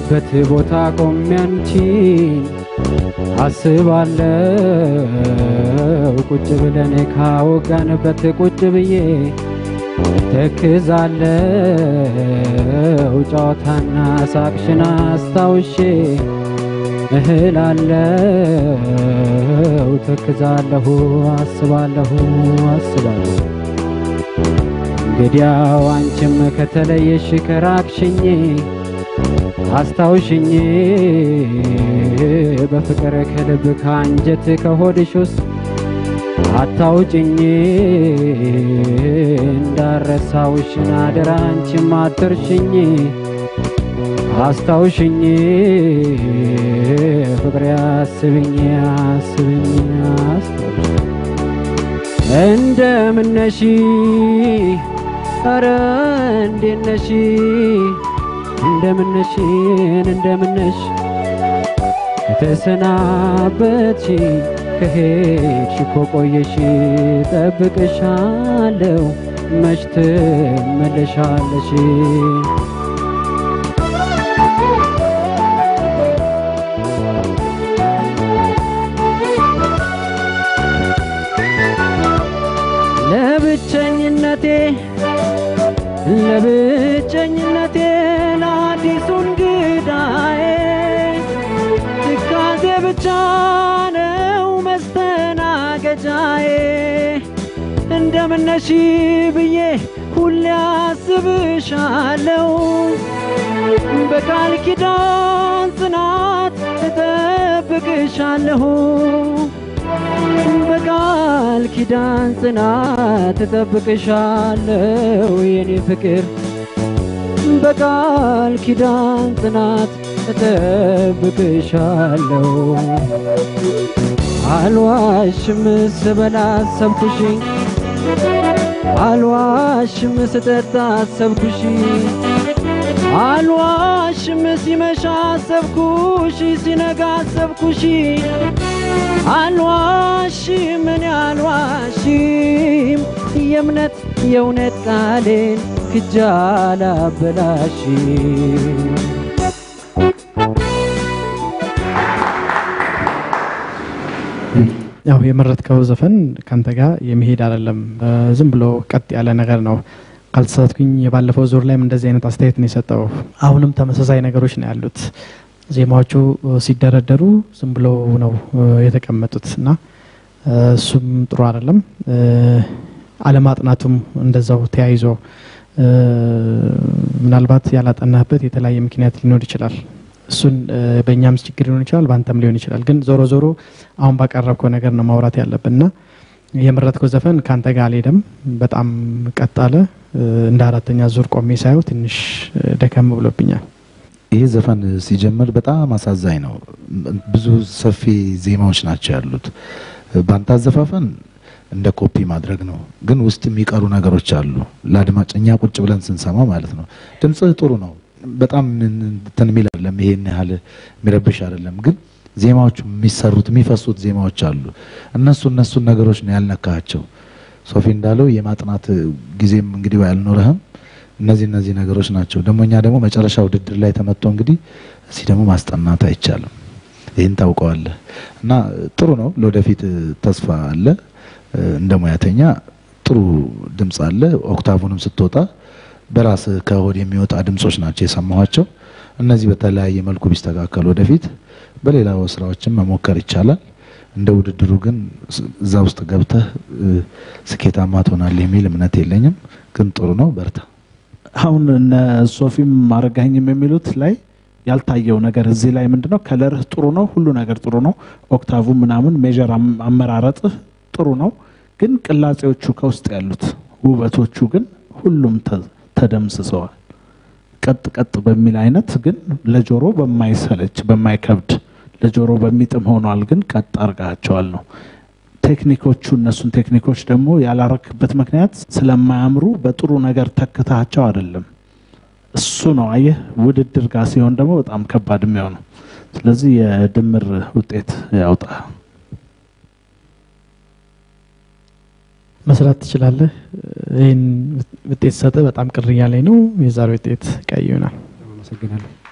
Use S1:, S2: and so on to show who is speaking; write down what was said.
S1: ባለሽበት ቦታ ቆሜ አንቺን አስባለው ቁጭ ብለን ካወጋንበት ቁጭ ብዬ ተክዛለው ጨዋታና ሳቅሽን አስታውሼ እህላለው ተክዛለሁ አስባለሁ አስባለሁ እንግዲያው አንቺም ከተለየሽ ከራቅሽኝ አስታውሽኝ በፍቅር ከልብ ከአንጀት ከሆድሽ ውስጥ አታውጭኝ እንዳረሳውሽን አደራ አንቺም አትርሽኝ አስታውሽኝ ፍቅሬ አስብኝ አስብኝ አስታውሽኝ እንደምነሽ ኧረ እንዴት ነሽ እንደምነሽን እንደምነሽ ከተሰናበትሽ ከሄድሽ እኮ ቆየሽ ጠብቅሻለሁ መች ትመለሻለሽ ለብቸኝነቴ ለብቸኝነቴ ለአዲሱ እንግዳዬ ትካዜ ብቻ ነው መስተናገጃዬ እንደምነሽ ብዬ ሁሌ አስብሻለሁ በቃል ኪዳን ጽናት እጠብቅሻለሁ በቃል ኪዳን ጽናት እጠብቅሻለሁ የኔ ፍቅር በቃል ኪዳን ጽናት እጠብቅሻለሁ አልዋሽም ስበላ አሰብኩሽ አልዋሽም ስጠጣ አሰብኩሽ አልዋሽም ሲመሻ አሰብኩሽ ሲነጋ አሰብኩሽ አልዋሽም እኔ አልዋሽም የእምነት የእውነት ቃሌን ክጃ አላበላሽም
S2: ያው የመረጥከው ዘፈን ካንተ ጋር የሚሄድ አይደለም። ዝም ብሎ ቀጥ ያለ ነገር ነው። ካልተሳትኩኝ የባለፈው ዙር ላይም እንደዚህ አይነት አስተያየት ነው የሰጠው። አሁንም ተመሳሳይ ነገሮች ነው ያሉት። ዜማዎቹ ሲደረደሩ ዝም ብሎ ነው የተቀመጡት እና እሱም ጥሩ አይደለም። አለማጥናቱም እንደዛው ተያይዞ ምናልባት ያላጠናህበት የተለያየ ምክንያት ሊኖር ይችላል። እሱን በእኛም ችግር ሊሆን ይችላል፣ በአንተም ሊሆን ይችላል። ግን ዞሮ ዞሮ አሁን ባቀረብከው ነገር ነው ማውራት ያለብን እና የመረጥከው ዘፈን ከአንተ ጋር አልሄደም። በጣም ቀጥ አለ። እንደ አራተኛ ዙር ቆሜ ሳየው ትንሽ ደከም ብሎብኛል።
S3: ይህ ዘፈን ሲጀምር በጣም አሳዛኝ ነው። ብዙ ሰፊ ዜማዎች ናቸው ያሉት። በአንተ አዘፋፈን እንደ ኮፒ ማድረግ ነው፣ ግን ውስጥ የሚቀሩ ነገሮች አሉ። ለአድማጭ እኛ ቁጭ ብለን ስንሰማ ማለት ነው። ድምፅህ ጥሩ ነው፣ በጣም እንትን የሚል አይደለም፣ ይሄን ያህል የሚረብሽ አይደለም። ግን ዜማዎቹ የሚሰሩት የሚፈሱት ዜማዎች አሉ። እነሱ እነሱን ነገሮች ነው ያልነካቸው። ሶፊ እንዳለው የማጥናት ጊዜም እንግዲህ አልኖረህም። እነዚህ እነዚህ ነገሮች ናቸው። ደግሞ እኛ ደግሞ መጨረሻ ውድድር ላይ ተመቶ እንግዲህ እዚህ ደግሞ ማስጠናት አይቻልም። ይህን ታውቀዋለህ እና ጥሩ ነው። ለወደፊት ተስፋ አለ። እንደ ሙያተኛ ጥሩ ድምፅ አለ። ኦክታቡንም ስትወጣ በራስ ከሆድ የሚወጣ ድምጾች ናቸው የሰማኋቸው። እነዚህ በተለያየ መልኩ ቢስተካከሉ ወደፊት በሌላ ስራዎችም መሞከር ይቻላል። እንደ ውድድሩ ግን እዛ ውስጥ ገብተህ ስኬታማ ትሆናለህ የሚል እምነት የለኝም። ግን ጥሩ ነው፣ በርታ።
S4: አሁን እነ ሶፊም አረጋኝም የሚሉት ላይ ያልታየው ነገር እዚህ ላይ ምንድነው? ከለርህ ጥሩ ነው፣ ሁሉ ነገር ጥሩ ነው። ኦክታቡ ምናምን ሜጀር አመራረጥህ ጥሩ ነው። ግን ቅላጼዎቹ ከውስጥ ያሉት ውበቶቹ ግን ሁሉም ተደምስሰዋል። ቀጥ ቀጥ በሚል አይነት ግን ለጆሮ በማይሰለች በማይከብድ ለጆሮ በሚጥም ሆኗል። ግን ቀጥ አርጋቸዋል ነው ቴክኒኮቹ። እነሱን ቴክኒኮች ደግሞ ያላረክበት ምክንያት ስለማያምሩ በጥሩ ነገር ተክታቸው አይደለም። እሱ ነው አየህ፣ ውድድር ጋር ሲሆን ደግሞ በጣም ከባድ የሚሆነው። ስለዚህ የድምር ውጤት ያውጣ።
S2: መስራት ትችላለህ። ይህን ውጤት ሰጠ በጣም ቅር እያለኝ ነው። የዛሬ ውጤት ቀይ ይሆናል።
S1: አመሰግናለሁ።